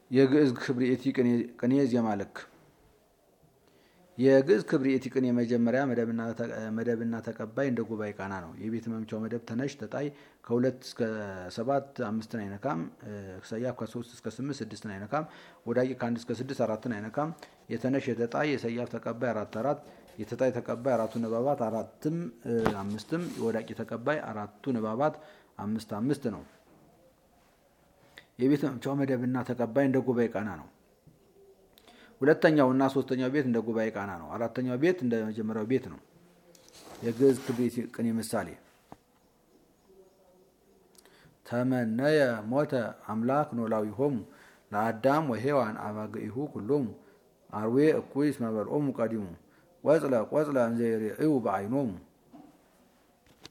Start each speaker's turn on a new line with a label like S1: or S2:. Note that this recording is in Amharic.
S1: የግዕዝ ክብርኤቲ ቅኔ ዜማ ልክ የግዕዝ ክብርኤቲ ቅኔ መጀመሪያ መደብና ተቀባይ እንደ ጉባኤ ቃና ነው። የቤት መምቻው መደብ ተነሽ ተጣይ ከሁለት እስከ ሰባት አምስትን አይነካም። ሰያፍ ከሶስት እስከ ስምንት ስድስትን አይነካም። ወዳቂ ከአንድ እስከ ስድስት አራትን አይነካም። የተነሽ የተጣይ የሰያፍ ተቀባይ አራት አራት የተጣይ ተቀባይ አራቱ ንባባት አራትም አምስትም የወዳቂ ተቀባይ አራቱ ንባባት አምስት አምስት ነው። የቤት መምቻው መደብና ተቀባይ እንደ ጉባኤ ቃና ነው። ሁለተኛው እና ሶስተኛው ቤት እንደ ጉባኤ ቃና ነው። አራተኛው ቤት እንደ መጀመሪያው ቤት ነው። የግዕዝ ክብርኤቲ ቅኔ ምሳሌ ተመነየ ሞተ አምላክ ኖላዊሆሙ ለአዳም ወሔዋን አባግዒሁ ኩሎሙ አርዌ እኩይ እስመ በልዖሙ ቀዲሙ ቆጽለ ቆጽለ እንዘ ይሬእዩ በዓይኖሙ